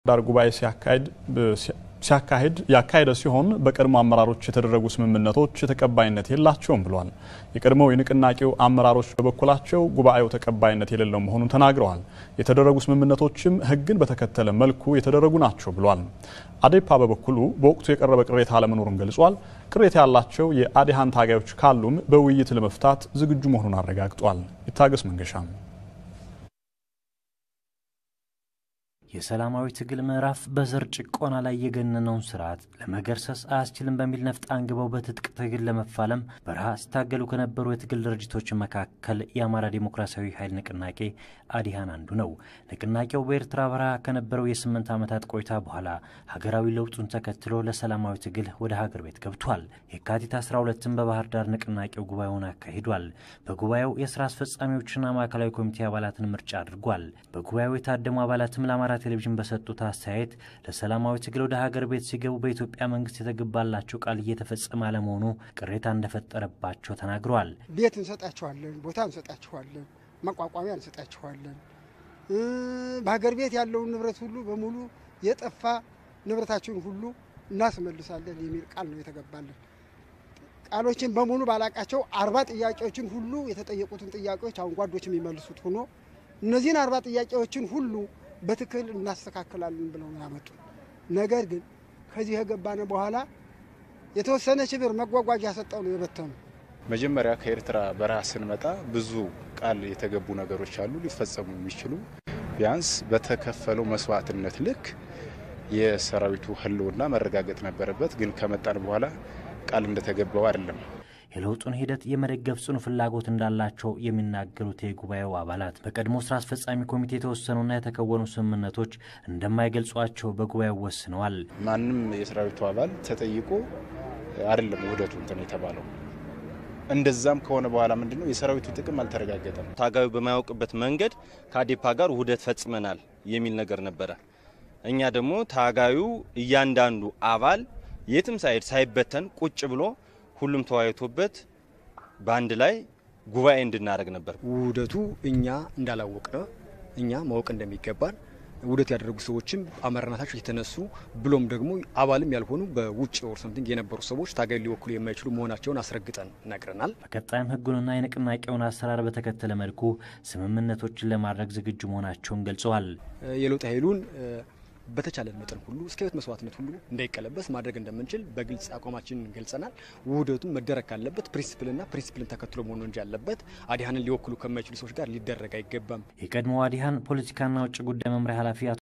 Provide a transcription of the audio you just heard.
ዳር ጉባኤ ሲያካሂድ ያካሄደ ሲሆን በቀድሞ አመራሮች የተደረጉ ስምምነቶች ተቀባይነት የላቸውም ብሏል። የቀድሞው የንቅናቄው አመራሮች በበኩላቸው ጉባኤው ተቀባይነት የሌለው መሆኑን ተናግረዋል። የተደረጉ ስምምነቶችም ሕግን በተከተለ መልኩ የተደረጉ ናቸው ብሏል። አዴፓ በበኩሉ በወቅቱ የቀረበ ቅሬታ አለመኖሩን ገልጿል። ቅሬታ ያላቸው የአዲሃን ታጋዮች ካሉም በውይይት ለመፍታት ዝግጁ መሆኑን አረጋግጧል። ይታገስ መንገሻ የሰላማዊ ትግል ምዕራፍ በዘር ጭቆና ላይ የገነነውን ስርዓት ለመገርሰስ አያስችልም በሚል ነፍጥ አንግበው በትጥቅ ትግል ለመፋለም በረሃ ሲታገሉ ከነበሩ የትግል ድርጅቶች መካከል የአማራ ዴሞክራሲያዊ ኃይል ንቅናቄ አዲሃን አንዱ ነው። ንቅናቄው በኤርትራ በረሃ ከነበረው የስምንት ዓመታት ቆይታ በኋላ ሀገራዊ ለውጡን ተከትሎ ለሰላማዊ ትግል ወደ ሀገር ቤት ገብቷል። የካቲት 12ን በባህር ዳር ንቅናቄው ጉባኤውን አካሂዷል። በጉባኤው የስራ አስፈጻሚዎችና ማዕከላዊ ኮሚቴ አባላትን ምርጫ አድርጓል። በጉባኤው የታደሙ አባላትም ለአማራ ቴሌቪዥን በሰጡት አስተያየት ለሰላማዊ ትግል ወደ ሀገር ቤት ሲገቡ በኢትዮጵያ መንግስት የተገባላቸው ቃል እየተፈጸመ አለመሆኑ ቅሬታ እንደፈጠረባቸው ተናግረዋል። ቤት እንሰጣችኋለን፣ ቦታ እንሰጣችኋለን፣ መቋቋሚያ እንሰጣችኋለን፣ በሀገር ቤት ያለውን ንብረት ሁሉ በሙሉ የጠፋ ንብረታችሁን ሁሉ እናስመልሳለን የሚል ቃል ነው የተገባለን። ቃሎችን በሙሉ ባላቃቸው አርባ ጥያቄዎችን ሁሉ የተጠየቁትን ጥያቄዎች አሁን ጓዶች የሚመልሱት ሆኖ እነዚህን አርባ ጥያቄዎችን ሁሉ በትክክል እናስተካክላለን ብለው ያመጡ። ነገር ግን ከዚህ የገባነ በኋላ የተወሰነ ሽብር መጓጓዣ ሰጠው ነው የበተኑ። መጀመሪያ ከኤርትራ በረሃ ስንመጣ ብዙ ቃል የተገቡ ነገሮች አሉ ሊፈጸሙ የሚችሉ ቢያንስ በተከፈለው መስዋዕትነት ልክ የሰራዊቱ ሕልውና መረጋገጥ ነበረበት። ግን ከመጣን በኋላ ቃል እንደተገባው አይደለም። የለውጡን ሂደት የመደገፍ ጽኑ ፍላጎት እንዳላቸው የሚናገሩት የጉባኤው አባላት በቀድሞ ስራ አስፈጻሚ ኮሚቴ የተወሰኑና የተከወኑ ስምምነቶች እንደማይገልጿቸው በጉባኤው ወስነዋል። ማንም የሰራዊቱ አባል ተጠይቆ አይደለም ውህደቱ እንትን የተባለው። እንደዛም ከሆነ በኋላ ምንድን ነው የሰራዊቱ ጥቅም አልተረጋገጠም። ታጋዩ በማያውቅበት መንገድ ከአዴፓ ጋር ውህደት ፈጽመናል የሚል ነገር ነበረ። እኛ ደግሞ ታጋዩ እያንዳንዱ አባል የትም ሳይሄድ ሳይበተን ቁጭ ብሎ ሁሉም ተወያይቶበት በአንድ ላይ ጉባኤ እንድናደርግ ነበር። ውህደቱ እኛ እንዳላወቅነ እኛ ማወቅ እንደሚገባን ውህደት ያደረጉ ሰዎችም አመራርነታቸው የተነሱ ብሎም ደግሞ አባልም ያልሆኑ በውጭ ኦር ሰምቲንግ የነበሩ ሰዎች ታጋይ ሊወክሉ የማይችሉ መሆናቸውን አስረግጠን ነግረናል። በቀጣይም ሕጉንና የንቅናቄውን አሰራር በተከተለ መልኩ ስምምነቶችን ለማድረግ ዝግጁ መሆናቸውን ገልጸዋል። የለውጥ ኃይሉን በተቻለን መጠን ሁሉ እስከ ሕይወት መስዋዕትነት ሁሉ እንዳይቀለበስ ማድረግ እንደምንችል በግልጽ አቋማችንን ገልጸናል። ውህደቱን መደረግ ካለበት ፕሪንሲፕልና ፕሪንሲፕልን ተከትሎ መሆኑ እንጂ ያለበት አዲሃንን ሊወክሉ ከማይችሉ ሰዎች ጋር ሊደረግ አይገባም። የቀድሞው አዲሃን ፖለቲካና ውጭ ጉዳይ መምሪያ ኃላፊ